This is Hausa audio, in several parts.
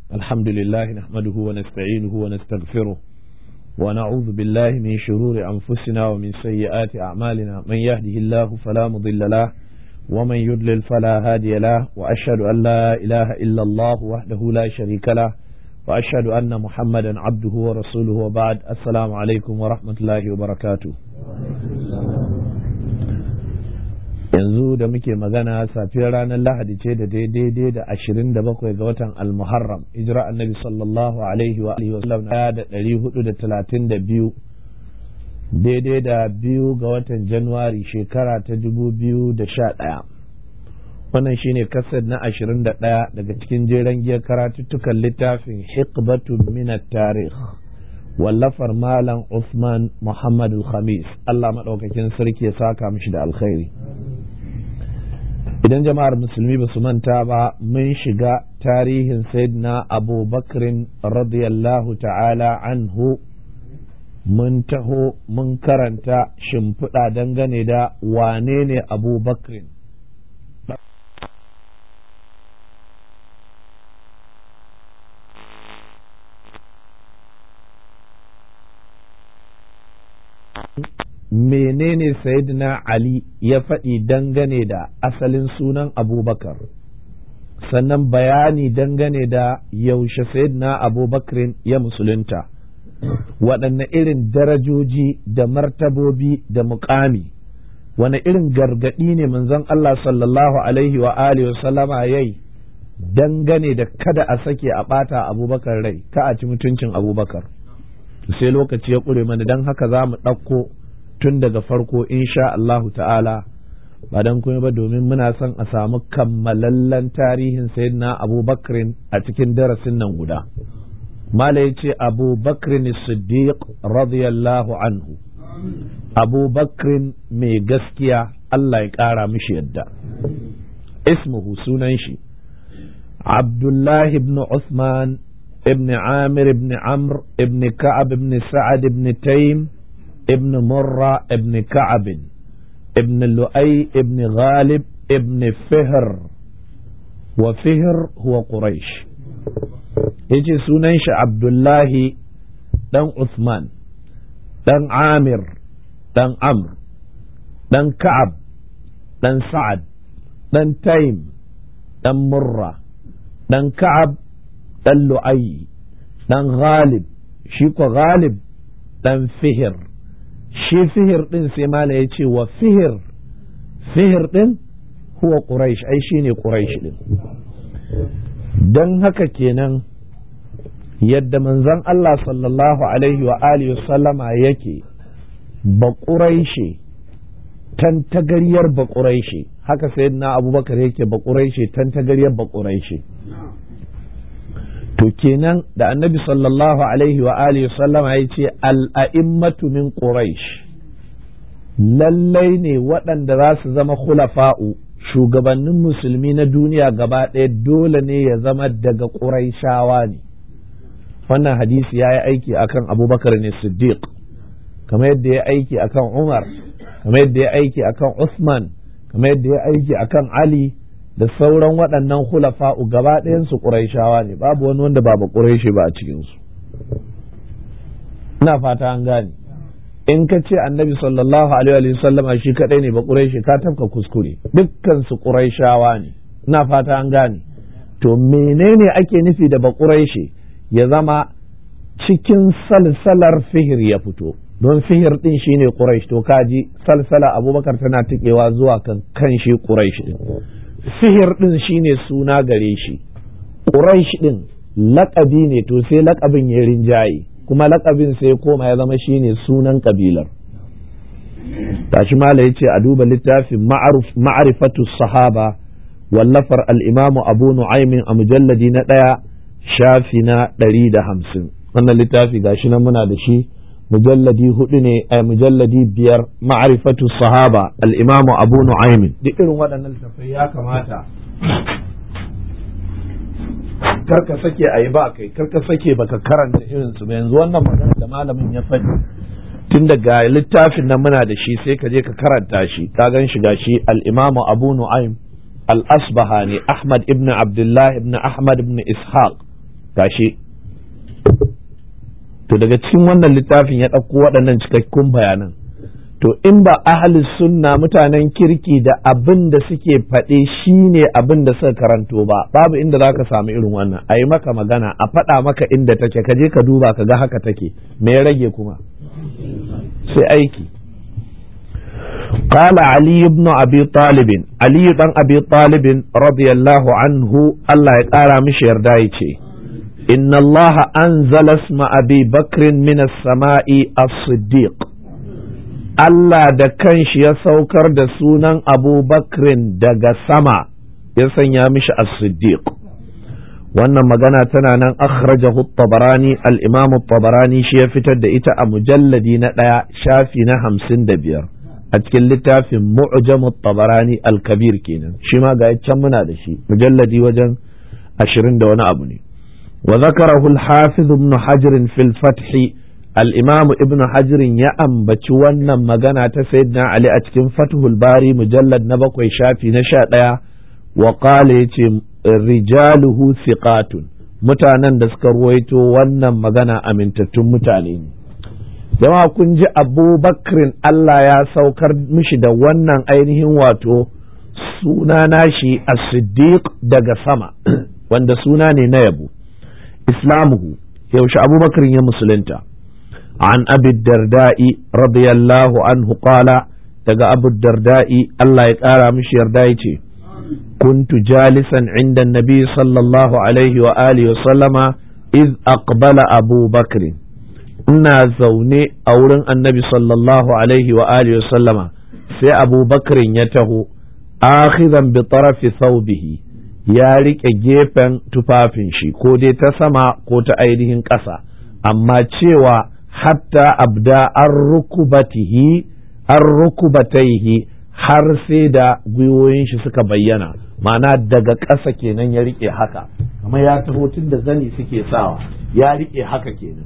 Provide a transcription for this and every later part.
الحمد لله نحمده ونستعينه ونستغفره ونعوذ بالله من شرور أنفسنا ومن سيئات أعمالنا من يهده الله فلا مضل له ومن يضلل فلا هادي له وأشهد أن لا إله إلا الله وحده لا شريك له وأشهد أن محمدا عبده ورسوله وبعد السلام عليكم ورحمة الله وبركاته yanzu da muke magana safiyar ranar lahadi ce da daidai da ashirin da bakwai ga watan almuharram hijira annabi sallallahu alaihi wa alihi wasallam na da ɗari hudu da talatin da biyu daidai da biyu ga watan januwari shekara ta dubu biyu da sha ɗaya wannan shine kasar na ashirin da ɗaya daga cikin jeren giyar karatuttukan littafin hikbatun minat tarih wallafar malam Usman Muhammad Khamis Allah maɗaukakin sarki ya saka mishi da alkhairi idan jama'ar musulmi ba su manta ba mun shiga tarihin sayyidina Abu Bakrin radiyallahu ta'ala anhu mun taho mun karanta shimfiɗa dangane da wane ne Abu Bakrin menene sayyidina Ali ya faɗi dangane da asalin sunan abubakar sannan bayani dangane da yaushe sayyidina abubakar ya musulunta waɗanne irin darajoji da martabobi da muƙami wane irin gargaɗi ne manzon Allah sallallahu alaihi wa alihi wa sallama yayi dangane da kada a sake a ɓata abubakar rai ka a ci mutuncin abubakar sai lokaci ya ƙure mana don haka za mu ɗauko tun daga farko insha Allahu ta'ala ba don kuma ba domin muna son a samu kammalallen tarihin sayyidina Abu Bakrin a cikin darasin nan guda mala ya ce Abu Bakrin Siddiq radiyallahu anhu Abu Bakrin mai gaskiya Allah ya ƙara mishi yadda ismuhu sunan shi Abdullahi ibn Uthman ibn Amir ibn Amr ibn Ka'ab ibn Sa'ad ibn Taym ابن مرة ابن كعب ابن لؤي ابن غالب ابن فهر وفهر هو قريش يجي سننش عبد الله دن عثمان دن عامر دن عمرو دن كعب دن سعد دن تيم دن مرة دن كعب دن لؤي دن غالب شيكو غالب دن فهر shi fihir ɗin sai mala ya ce wa fihir fihir ɗin huwa ƙuraish ai shi ne ƙuraish ɗin don haka kenan yadda manzon Allah sallallahu alaihi wa alihi sallama yake ba ƙuraishe tantagaryar ba ƙuraishe haka sai na abubakar yake ba ƙuraishe tantagaryar ba ƙuraishe to kenan da annabi sallallahu alaihi wa alihi sallama ya ce al'a'immatu min quraish lallai ne waɗanda za su zama khulafa'u shugabannin musulmi na duniya gaba ɗaya dole ne ya zama daga ƙuraishawa ne wannan hadisi ya yi aiki akan abubakar ne siddiq kamar yadda ya aiki akan umar kamar yadda ya aiki akan usman kamar yadda ya aiki akan ali da sauran waɗannan hulafa'u gaba ɗayansu ƙuraishawa ne babu wani wanda ba ba ƙuraishi ba a cikinsu ina fata an gane in ka ce annabi sallallahu alaihi wa sallam shi kaɗai ne ba ƙuraishi ka tafka kuskure dukkan su ƙuraishawa ne ina fata an gane to menene ake nufi da ba ƙuraishi ya zama cikin salsalar fihir ya fito don fihir ɗin shine ƙuraish to kaji salsala abubakar tana tikewa zuwa kan kan shi ƙuraish ɗin sihir ɗin shine suna gare shi ƙuraish ɗin laƙabi ne to sai laƙabin ya rinjaye kuma laƙabin sai koma ya zama shine sunan ƙabilar tashi mala ya ce a duba littafin ma'arifatu sahaba wallafar al'imamu abu nu'aimin a mujalladi na ɗaya shafi na ɗari da hamsin wannan littafi gashi nan muna da shi mujalladi hudu ne a mujalladi biyar ma'arifatu sahaba al'imamu abu nu'aymin duk irin waɗannan littattafai ya kamata karka sake a yi ba kai karka sake baka karanta irin su yanzu wannan magana da malamin ya faɗi tun daga littafin nan muna da shi sai ka je ka karanta shi ka gan shi gashi al-imamu abu nu'aym al-asbahani ahmad ibn abdullah ibn ahmad ibn ishaq gashi to daga cikin wannan littafin ya ɗauko waɗannan cikakkun bayanan to in ba ahli sunna mutanen kirki da abin da suke faɗe shi ne abin da suka karanto ba babu inda za ka samu irin wannan a yi maka magana a faɗa maka inda take ka je ka duba ka ga haka take me ya rage kuma sai aiki قال علي بن أبي طالب علي بن أبي طالب رضي الله عنه الله يقارى مش يردايتي إن الله أنزل اسم أبي بكر من السماء الصديق Allah da kanshi ya saukar da sunan Abu Bakrin daga sama ya sanya mishi as-Siddiq wannan magana tana nan akhrajahu tabarani al-Imam tabarani shi ya fitar da ita a mujalladi na ɗaya shafi na hamsin da biyar a cikin littafin Mu'jam tabarani al-Kabir kenan shi ma ga can muna da shi mujalladi wajen ashirin da wani abu ne wa zakarahu al-Hafiz ibn Hajar fil Fath al'imamu ibn hajirin ya ambaci wannan magana ta sayyidina Ali a cikin fathul bari mujallad na bakwai shafi na sha ɗaya wa ƙala ya ce rijaluhu siqatun mutanen da suka ruwaito wannan magana amintattun mutane ne jama'a kun ji abubakrin Allah ya saukar mishi da wannan ainihin wato suna nashi as-siddiq daga sama wanda suna ne na yabo islamuhu yaushe abubakrin ya musulunta عن أبي الدرداء رضي الله عنه قال تقى أبو الدرداء الله يقارى مش يردايتي كنت جالسا عند النبي صلى الله عليه وآله وسلم إذ أقبل أبو بكر إنا زوني أورن النبي صلى الله عليه وآله وسلم سي أبو بكر يته آخذا بطرف ثوبه ya riƙe gefen tufafin shi ko dai ta sama ko ta ainihin ƙasa amma cewa hatta abda an rukubatihi an rukubataihi har sai da gwiwoyin shi suka bayyana ma'ana daga ƙasa kenan ya riƙe haka amma ya taho tun da zani suke sawa ya riƙe haka kenan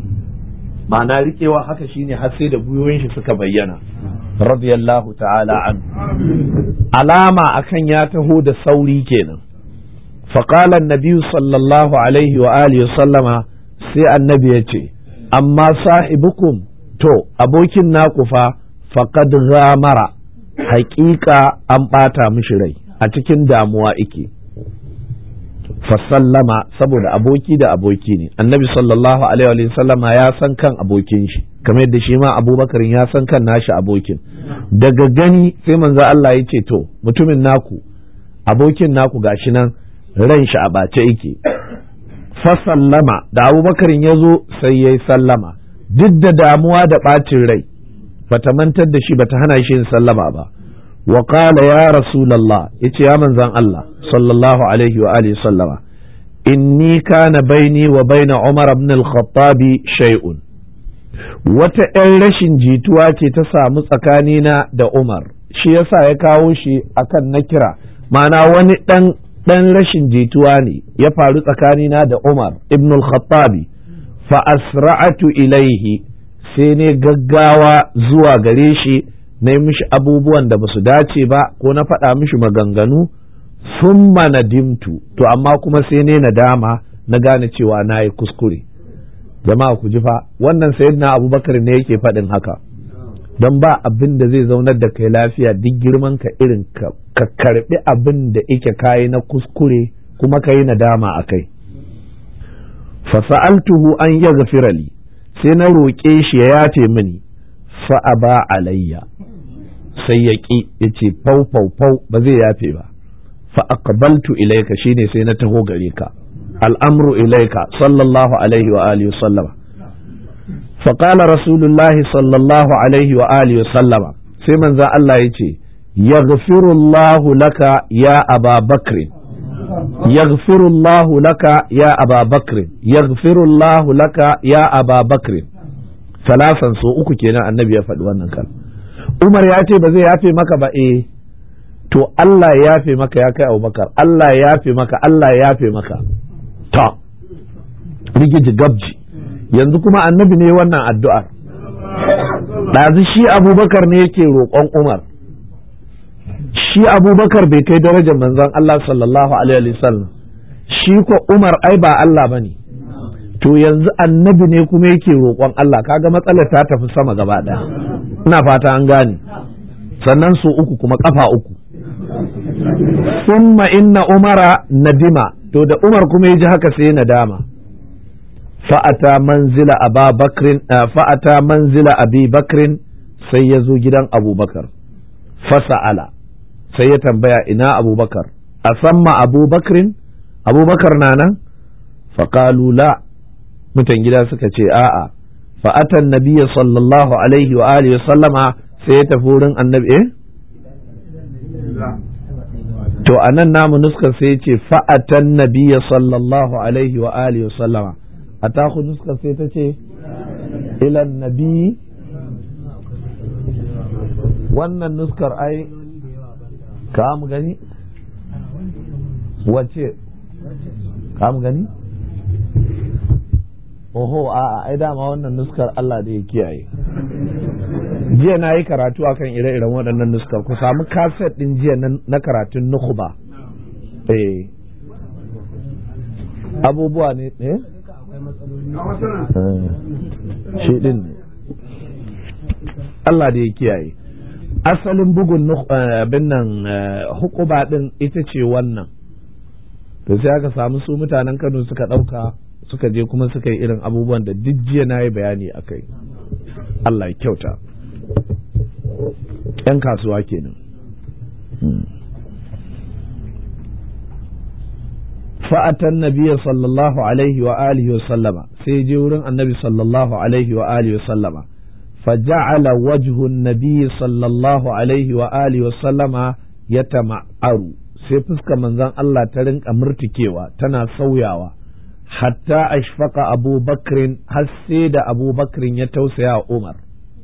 ma'ana riƙewa haka shine har sai da gwiwoyin shi suka bayyana radiyallahu ta'ala an alama akan ya taho da sauri kenan فقال النبي صلى الله عليه وآله وسلم sai annabi ya ce amma sahibukum to abokin naku fa faqad ghamara haƙiƙa an ɓata mishi rai a cikin damuwa ike fasallama saboda aboki da aboki ne annabi sallallahu alaihi wa sallama ya san kan abokin shi kamar yadda shi ma abubakar ya san kan nashi abokin daga gani sai manzo Allah ya ce to mutumin naku abokin naku gashi nan ran shi a ɓace yake fasallama da abubakarin ya zo sai ya yi sallama duk da damuwa da ɓacin rai bata mantar da shi bata hana shi yin sallama ba wa qala ya rasulallah yace ya manzan Allah sallallahu alaihi wa alihi sallama inni kana baini wa baina Umar ibn al-Khattab shay'un wata ‘yan rashin jituwa ce ta samu tsakanina da Umar shi yasa ya kawo shi akan na kira ma'ana wani ɗan ɗan rashin jituwa ne ya faru tsakanina da Umar ibn al-Khattabi fa asra'atu ilaihi sai ne gaggawa zuwa gare shi na yi mishi abubuwan da ba su dace ba ko na faɗa mishi maganganu sun nadimtu to amma kuma sai ne nadama na gane cewa na yi kuskure jama'a ku ji fa wannan sayyidina abubakar ne yake faɗin haka don ba abin da zai zaunar da kai lafiya duk girman ka irin ka karbi abin da ike kayi na kuskure kuma ka yi nadama a kai fasa'altuhu an ya li sai na roƙe shi ya yafe mini fa'aba alayya sai ya ƙi ya ce fau fau fau ba zai yafe ba fa'aqbaltu ilaika shine sai na taho gare ka al'amru ilaika sallallahu alaihi wa alihi sallama فقال رسول الله صلى الله عليه وآله وسلم سيمن ذا الله يتي يغفر الله لك يا أبا بكر يغفر الله لك يا أبا بكر يغفر الله لك يا أبا بكر ثلاثا سو uku kenan annabi ya faɗi wannan kan Umar ya ce ba zai yafe maka ba eh to Allah ya yafe maka ya kai Abubakar Allah ya yafe maka Allah ya yafe maka to rigiji gabji yanzu kuma annabi ne wannan addu'ar ɗazu shi abubakar ne yake roƙon umar shi abubakar bai kai darajar manzon Allah sallallahu alaihi wasallam shi ko Umar ai ba Allah bane to yanzu annabi ne kuma yake roƙon Allah kaga matsalar ta tafi sama gaba ɗaya ina fata an gane sannan su uku kuma kafa uku summa inna umara nadima to da umar kuma ya ji haka sai nadama fa'ata manzila aba bakrin fa'ata manzila abi bakrin sai ya zo gidan abubakar fasa'ala sai ya tambaya ina abubakar a samma abubakrin abubakar na nan faƙalu la mutan gida suka ce a'a fa'atan nabiya sallallahu alaihi wa alihi wa sallama sai ya tafi wurin annabi eh to a nan namu nuskar sai ce fa'atan nabiya sallallahu alaihi wa alihi wa sallama a taku nuskar sai ta ce ilan nabi wannan nuskar ai ka mu gani wace ka mu gani oho a ai dama wannan nuskar Allah da ya kiyaye jiya na yi karatu akan ire-iren waɗannan nuskar ku samu kaset ɗin jiya na karatun nukuba eh abubuwa ne eh shi ɗin ne Allah da ya kiyaye asalin bugun bin nan hukuba ɗin ita ce wannan to sai aka samu su mutanen Kano suka ɗauka suka je kuma suka yi irin abubuwan da duk jiya na yi bayani a kai Allah ya kyauta ‘yan kasuwa kenan fa'atan nabiya sallallahu alaihi wa alihi wa sallama sai je wurin annabi sallallahu alaihi wa alihi wa sallama faja'ala wajhun nabiy sallallahu alaihi wa alihi wa sallama ya tama'aru sai fuska manzon Allah ta rinka murtikewa tana sauyawa hatta ashfaqa Abu Bakrin har sai da Abu Bakrin ya tausaya wa Umar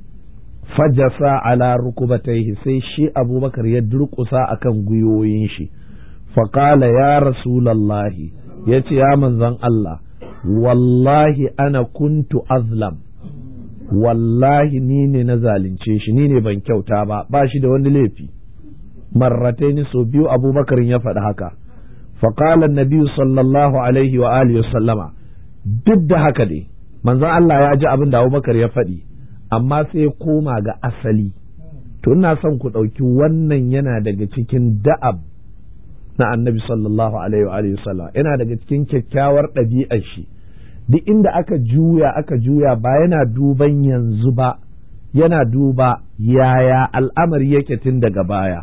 fajasa ala rukubataihi sai shi Abu Bakar ya durƙusa akan gwiwoyin shi faƙala ya rasulallahi ya ce ya manzon Allah wallahi ana kuntu azlam wallahi ni ne na zalunce shi ni ne ban kyauta ba ba shi da wani laifi marratai so biyu abubakar ya faɗi haka faƙala nabiyu sallallahu alaihi wa alihi sallama duk da haka dai manzon Allah ya ji abin da abubakar ya faɗi amma sai koma ga asali to ina son ku ɗauki wannan yana daga cikin da'ab na annabi sallallahu alaihi wa alihi sallam yana daga cikin kyakkyawar ɗabi'ar shi duk inda aka juya aka juya ba yana duban yanzu ba yana duba yaya al'amari yake tun daga baya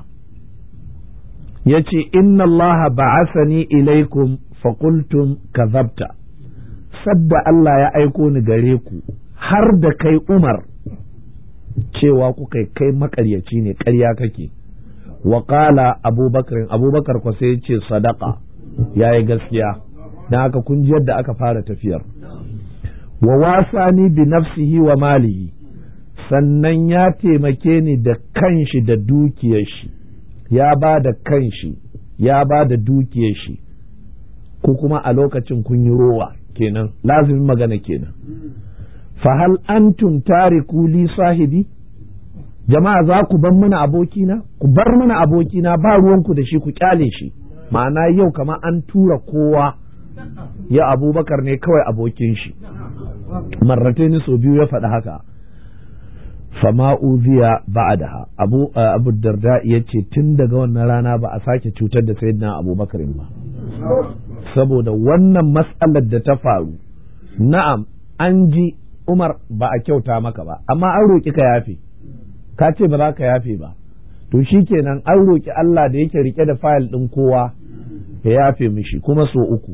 ya ce inna allaha ba'asani ilaikum faƙultum kazabta sadda Allah ya aiko ni gare ku har da kai umar cewa kuka kai makaryaci ne ƙarya kake wa qala abubakar abubakar ko sai ce sadaka yayi gaskiya dan haka kun ji yadda aka fara tafiyar wa wasani bi nafsihi wa malihi sannan ya taimake ni da kanshi da dukiyar shi ya ba da kanshi ya ba da dukiyar shi ku kuma a lokacin kun yi rowa kenan lazimin magana kenan fa hal antum tariku li sahibi jama'a za ku bar mana abokina ku bar mana abokina ba ruwanku da shi ku kyale shi ma'ana yau kama an tura kowa ya abubakar ne kawai abokin shi marrataini so biyu ya faɗi haka fama uziya ba'daha abu abu darda ya ce tun daga wannan rana ba a sake cutar da sayyidina abubakar ba saboda wannan matsalar da ta faru na'am an ji umar ba a kyauta maka ba amma an roƙi ka yafe ka ce ba za ka yafe ba to shi kenan an roƙi Allah da yake rike da fayil ɗin kowa ya yafe mishi kuma so uku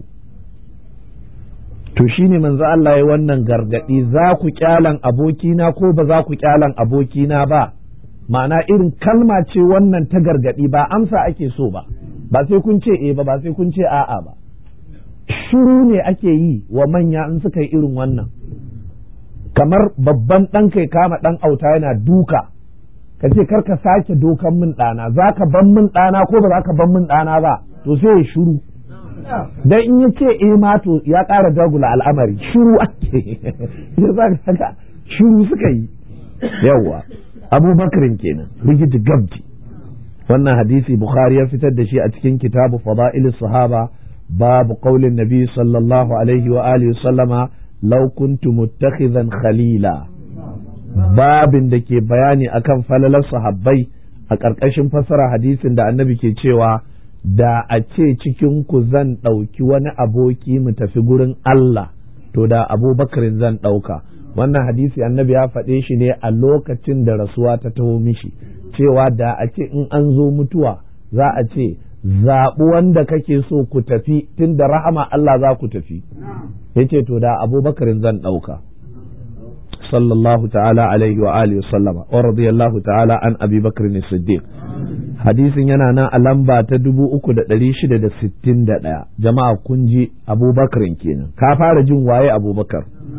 to shi ne manzo Allah ya wannan gargaɗi za ku kyalan abokina ko ba za ku kyalan abokina ba ma'ana irin kalma ce wannan ta gargaɗi ba amsa ake so ba ba sai kun ce eh ba ba sai kun ce a'a ba shiru ne ake yi wa manya in suka yi irin wannan kamar babban ɗan kai kama ɗan auta yana duka ka ce kar ka sake dokan min ɗana za ka ban min ɗana ko ba za ka ban min ɗana ba to sai ya shiru dan in ya ce eh ma to ya ƙara dagula al'amari shiru ake ya za ka haka shiru suka yi yawwa abubakarin kenan rigidi gabji wannan hadisi bukhari ya fitar da shi a cikin kitabu fada'il sahaba babu qaulin nabi sallallahu alaihi wa alihi sallama law kuntu muttakhidhan khalila babin da ke bayani akan falalar sahabbai a ƙarƙashin fassara hadisin da annabi ke cewa da a ce cikin ku zan ɗauki wani aboki mu tafi gurin Allah to da abubakarin zan ɗauka wannan hadisi annabi ya faɗe shi ne a lokacin da rasuwa ta taho mishi cewa da a ce in an zo mutuwa za a ce zaɓi wanda kake so ku tafi tun da rahama Allah za ku tafi ya ce to da abubakarin zan ɗauka sallallahu ta'ala alaihi wa alihi sallama wa radiyallahu ta'ala an abi bakr siddiq hadisin yana nan a lamba ta dubu uku da ɗari shida da sittin da ɗaya jama'a kun ji abubakarin kenan ka fara jin waye abubakar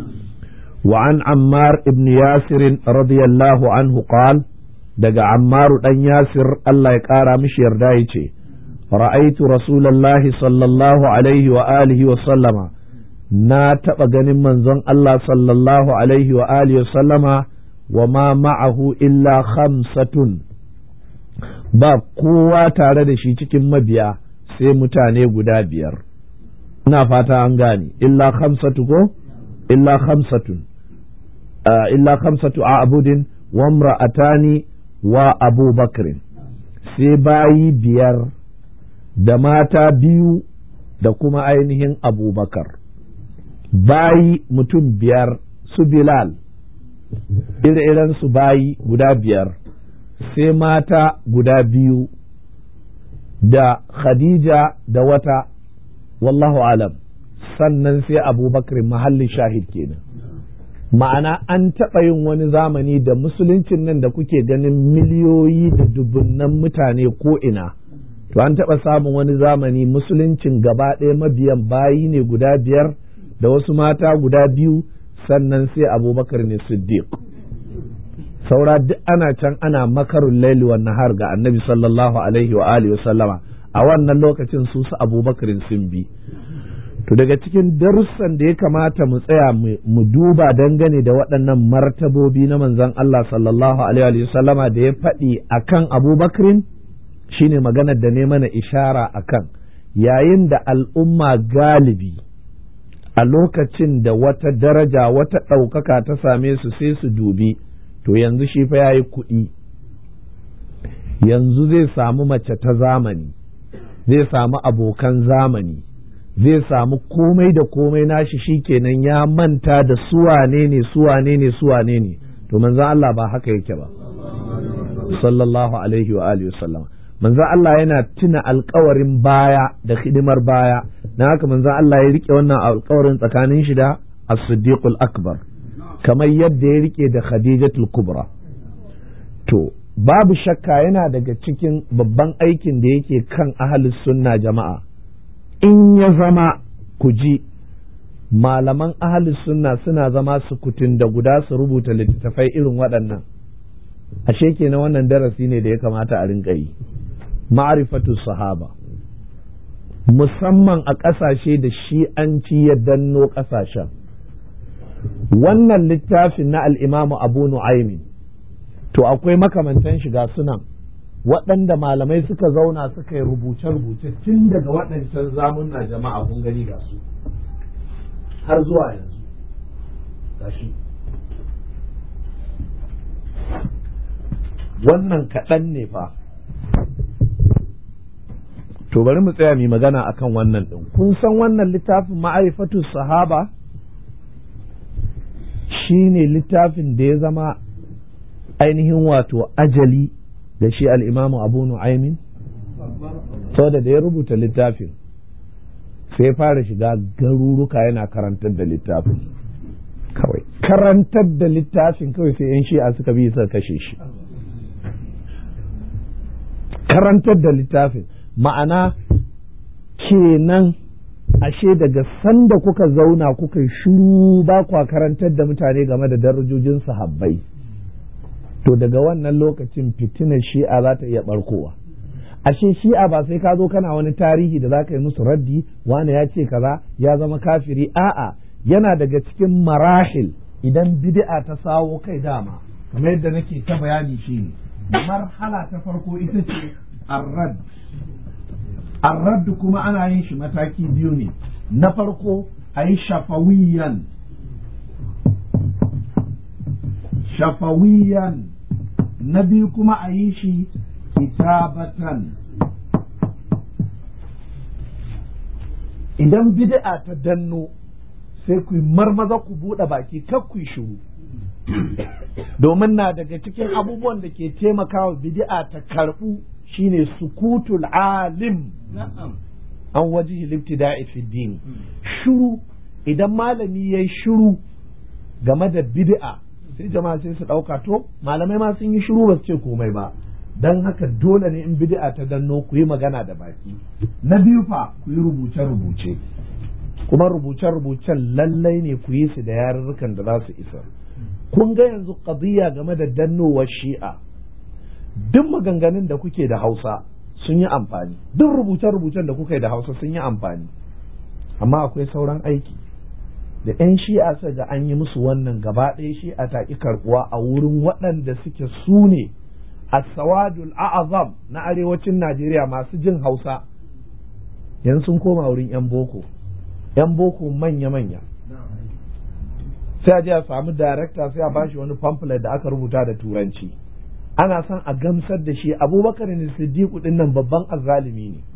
وعن عمار ابن ياسر رضي الله عنه قال دقى عمار دن ياسر الله يقارى مش يردايتي رأيت رسول الله صلى الله عليه وآله وسلم na taɓa ganin manzon Allah sallallahu alaihi wa alihi sallama wa ma ma'ahu illa khamsatun ba kowa tare da shi cikin mabiya sai mutane guda biyar ina fata an gane illa khamsatu ko illa khamsatun illa khamsatu a'budin wa imra'atani wa Abu Bakrin sai bayi biyar da mata biyu da kuma ainihin abubakar bayi mutum biyar su Bilal ire-iren su bayi guda biyar sai mata guda biyu da Khadija da wata wallahu alam sannan sai abubakar mahallin shahid kenan ma'ana an taɓa yin wani zamani da musuluncin nan da kuke ganin miliyoyi da dubunnan mutane ko ina to an taɓa samun wani zamani musuluncin gaba ɗaya mabiyan bayi ne guda biyar da wasu mata guda biyu sannan sai abubakar ne siddiq saura duk ana can ana makarun laili wa nahar ga annabi sallallahu alaihi wa alihi wa sallama a wannan lokacin su su abubakarin sun bi to daga cikin darussan da ya kamata mu tsaya mu duba dangane da waɗannan martabobi na manzon Allah sallallahu alaihi wa sallama da ya faɗi akan abubakarin shine maganar da ne mana ishara akan yayin da al'umma galibi a lokacin da wata daraja wata ɗaukaka ta same su sai su dubi to yanzu shi fa ya yi kuɗi yanzu zai samu mace ta zamani zai samu abokan zamani zai samu komai da komai nashi shi kenan ya manta da suwane ne suwane ne suwane ne to manzan Allah ba haka yake ba sallallahu alaihi wa alihi wasallam manzan Allah yana tuna alkawarin baya da hidimar baya na haka manzan Allah ya rike wannan alkawarin tsakanin shi da as-siddiqul akbar kamar yadda ya rike da khadijatul kubra to babu shakka yana daga cikin babban aikin da yake kan ahalus sunna jama'a in ya zama ku ji malaman ahalus sunna suna zama sukutun da guda su rubuta littattafai irin waɗannan ashe kenan wannan darasi ne da ya kamata a rinka yi ma'arifatu sahaba musamman a ƙasashe da shi'anci ya danno ƙasashen wannan littafin na al'imamu abu nu'aymin to akwai makamantan shiga sunan waɗanda malamai suka zauna suka yi rubuce-rubuce tun daga waɗancan zamunna jama'a kun gani ga su har zuwa yanzu gashi wannan kaɗan ne fa to bari mu tsaya mai magana akan wannan ɗin kun san wannan littafin ma'arifatu sahaba shine littafin da ya zama ainihin wato ajali da shi al'imamu abu nu'aimin saboda da ya rubuta littafin sai fara shiga garuruka yana karantar da littafin kawai karantar da littafin kawai sai 'yan shi'a suka bi suka kashe shi karantar da littafin ma'ana kenan ashe daga sanda kuka zauna kuka shiru ba kwa karantar da mutane game da darajojin sahabbai to daga wannan lokacin fitinar shi'a za ta iya barkowa ashe shi'a ba sai ka zo kana wani tarihi da za ka yi musu raddi wani ya ce kaza ya zama kafiri a'a yana daga cikin marahil idan bid'a ta sawo kai dama kamar yadda nake ta bayani shine marhala ta farko ita ce arrad arraddu kuma ana yin shi mataki biyu ne na farko a yi shafawiyan shafawiyan na biyu kuma a yi shi kitabatan idan bid'a ta danno sai ku marmaza ku buɗe baki kar ku shiru domin na daga cikin abubuwan da ke taimakawa bid'a ta karɓu shine sukutul alim an wajihi libtida'i fi din shiru idan malami yayi shiru game da bid'a sai jama'a sai su ɗauka to malamai ma sun yi shiru ba su ce komai ba don haka dole ne in bid'a ta danno ku yi magana da baki na biyu fa ku yi rubuce-rubuce kuma rubuce-rubucen lallai ne ku yi su da yarurrukan da za su isa kun ga yanzu qadiyya game da dannowar shi'a duk maganganun da kuke da hausa sun yi amfani duk rubuce-rubucen da kuka yi da hausa sun yi amfani amma akwai sauran aiki da 'yan shi'a sai ga an yi musu wannan gaba ɗaya shi'a ta ƙi karɓuwa a wurin waɗanda suke su ne as-sawadul a'azam na arewacin Najeriya masu jin Hausa yanzu sun koma wurin 'yan boko 'yan boko manya-manya sai a je a samu darakta sai a bashi wani pamphlet da aka rubuta da turanci ana son a gamsar da shi abubakar ne siddiqu din nan babban azzalimi ne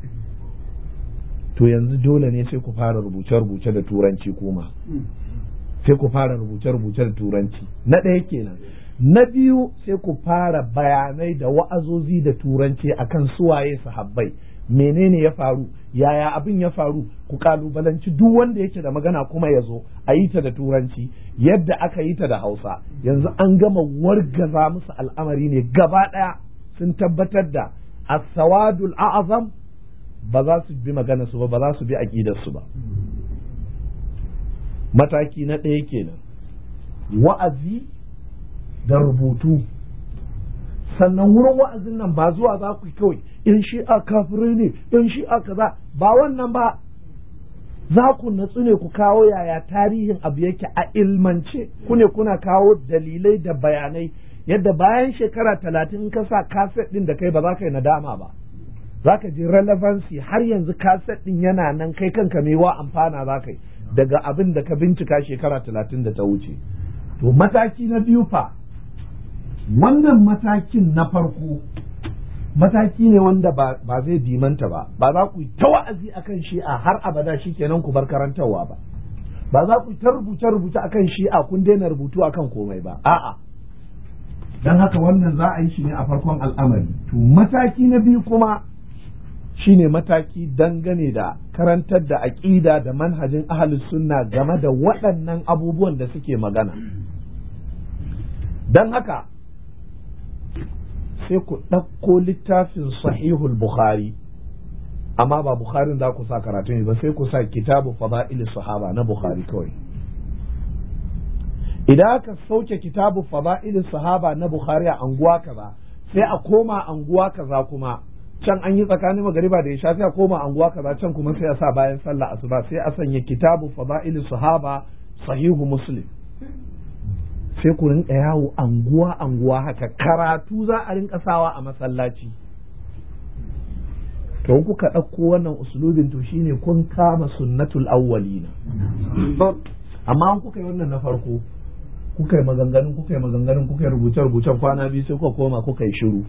to yanzu dole ne sai ku fara rubuce-rubuce da turanci kuma sai ku fara rubuce-rubuce da turanci na ɗaya kenan na biyu sai ku fara bayanai da wa'azozi da turanci akan suwaye sahabbai menene ya faru yaya abin ya faru ku kalubalanci duk wanda yake da magana kuma ya zo a yi ta da turanci yadda aka yi ta da hausa yanzu an gama wargaza musu al'amari ne gaba ɗaya sun tabbatar da as-sawadul a'azam ba za su bi magana su ba ba za su bi aqidar su ba mataki na ɗaya kenan wa'azi da rubutu sannan wurin wa'azin nan ba zuwa za ku kawai in shi'a kafirai ne in shi'a kaza ba wannan ba za ku natsu ne ku kawo yaya tarihin abu yake a ilmance ku ne kuna kawo dalilai da bayanai yadda bayan shekara talatin ka sa kaset ɗin da kai ba za ka yi nadama ba za ka ji relevancy har yanzu kaset ɗin yana nan kai kanka mai wa amfana za ka yi daga abin da ka bincika shekara talatin da ta wuce to mataki na biyu fa wannan matakin na farko mataki ne wanda ba zai dimanta ba ba za ku yi ta wa'azi akan shi'a har abada shi kenan ku bar karantarwa ba ba za ku yi ta rubuce rubuce akan shi'a kun daina rubutu akan komai ba a'a dan haka wannan za a yi shi ne a farkon al'amari to mataki na biyu kuma shine mataki dangane da karantar da aƙida da manhajin ahlus sunna game da waɗannan abubuwan da suke magana don haka sai ku ɗauko littafin sahihul bukhari amma ba bukharin za ku sa karatu ne ba sai ku sa kitabu fada'il sahaba na bukhari kawai idan aka sauke kitabu fada'il sahaba na bukhari a anguwa kaza sai a koma anguwa kaza kuma can an yi tsakanin magariba da isha sai a koma anguwa kaza can kuma sai a sa bayan sallah asuba sai a sanya kitabu fada'il sahaba sahihu muslim sai ku rinka yawo anguwa anguwa haka karatu za a rinka sawa a masallaci to kuka ɗauko wannan usulubin to shine kun kama sunnatul awwalina amma an kuka yi wannan na farko kuka yi maganganun kuka yi maganganun kuka yi rubuce rubucen kwana biyu sai kuka koma kuka yi shiru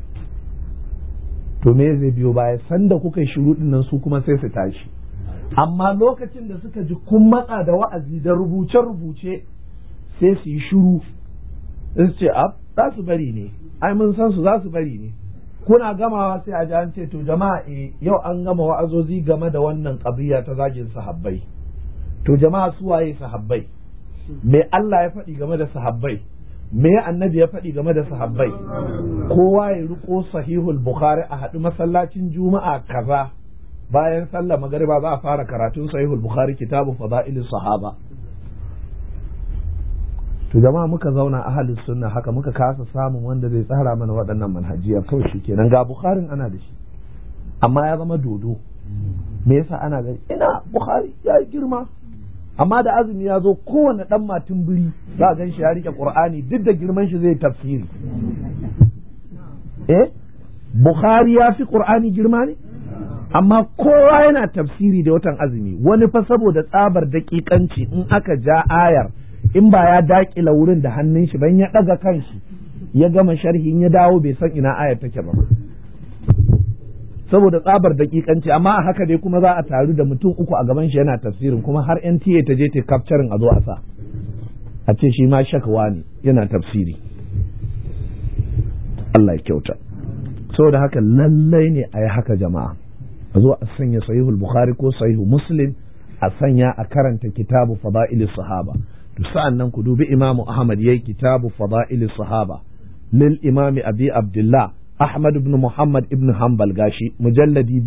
to me zai biyo baya sanda kuka yi shiru dinnan su kuma sai su tashi amma lokacin da suka ji kun matsa da wa'azi da rubuce rubuce sai su yi shuru su ce ab za su bari ne ai mun san su za su bari ne kuna gamawa sai a ji an ce to jama'a e yau an gama wa'azozi game da wannan ƙabiya ta zagin sahabbai to jama'a su waye sahabbai me Allah ya faɗi game da sahabbai me annabi ya faɗi game da sahabbai kowa ya riko sahihul bukhari a haɗu masallacin juma'a kaza bayan sallah magariba za a fara karatun sahihul bukhari kitabu fada'ilis sahaba to jama'a muka zauna ahalin sunna haka muka kasa samun wanda zai tsara mana waɗannan manhajiya kawai shi kenan ga bukharin ana da shi amma ya zama dodo me yasa ana gani ina bukhari ya yi girma amma da azumi ya zo kowane ɗan matin biri za a gan shi ya rike qur'ani duk da girman shi zai tafsiri eh bukhari ya fi qur'ani girma ne amma kowa yana tafsiri da watan azumi wani fa saboda tsabar daƙiƙanci in aka ja ayar in ba ya daƙila wurin da hannun shi ban ya ɗaga kanshi ya gama sharhin ya dawo bai san ina ayar take ba saboda tsabar daƙiƙanci amma a haka dai kuma za a taru da mutum uku a gaban shi yana tafsirin kuma har NTA ta je ta capturing a zo a sa a ce shi ma shakawa ne yana tafsiri Allah ya kyauta saboda haka lallai ne a yi haka jama'a a zo a sanya sahihul bukhari ko sahihu muslim a sanya a karanta kitabu fada'il sahaba to sa'an nan ku dubi imamu ahmad yayi kitabu fada'il sahaba lil imami abi abdullah ahmad ibn muhammad ibn hanbal gashi mujalladi